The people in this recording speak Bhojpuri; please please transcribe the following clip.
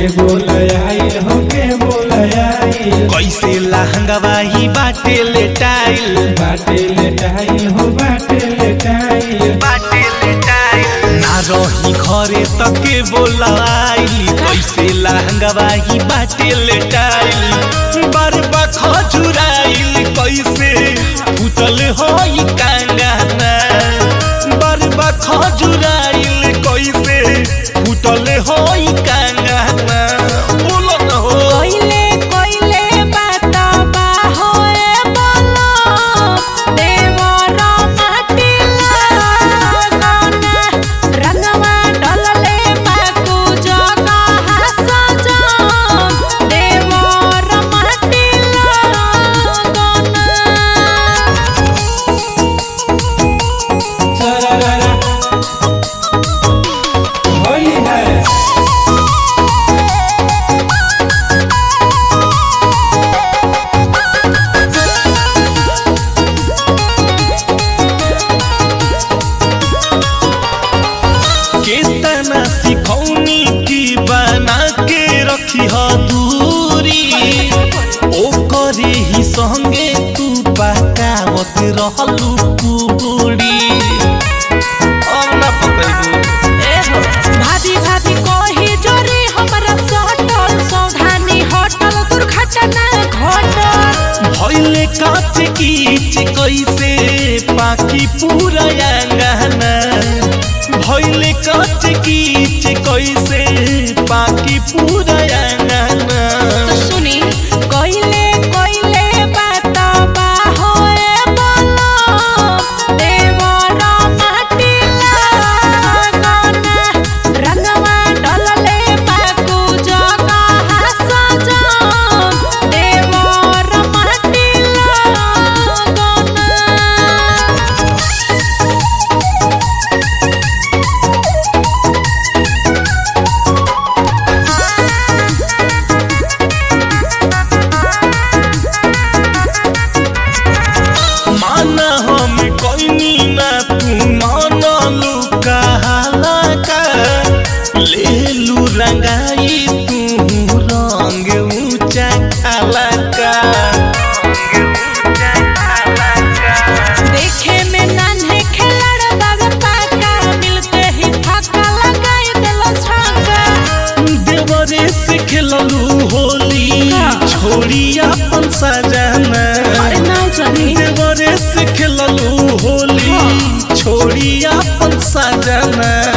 के बोलयाई हो के बोलयाई कैसे लहंगवा ही बाटे लेटाइल बाटे लेटाई हो बाटे लेटाई बाटे लेटाइल ना रही घरे तके बोलाई कैसे लहंगवा ही बाटे लेटाइल बरबा खजुराइल कैसे फुटल होई कांगाना बरबा खजुराइल कैसे फुटल होई कांगाना बोलो न हो कोइले कोइले बाता बा होए बोलो देवर माटी लागना रंगवा डलले बाकू जगा हसजो देवर माटी लागना सरररा होली है केतना सिखौनी की बना के रखी ह दूरी ओ करे ही संगे तू पकावत रहलू पूरी अब ना पकड़बू भाभी भाभी कोही जोरी हमरा सटल सौधानी हटल दुर्घटना घटल भइले काच कीच कैसे पाकी पूरा अंगना भइले काच कीच कैसे पाकी पूरा अंगना तो सुनी कोइले कोइले बात बा होए बोलो देवर माटी लागना रंगवा डलले बाकू जगा हसजो देवर माटी लागना माना हम कोइनी ना तू मानलू कहाला का लेलू रंगाई तू रंग ऊंचा खाला का देखे में नान्हे खिलड़ बाबे पाका मिलते ही फाका लगाई देलो छाका देवरे से खेललू होली छोड़ी अपन सजाना अरे ना जानी देवरे से खेललू होली छोड़ी अपन सजाना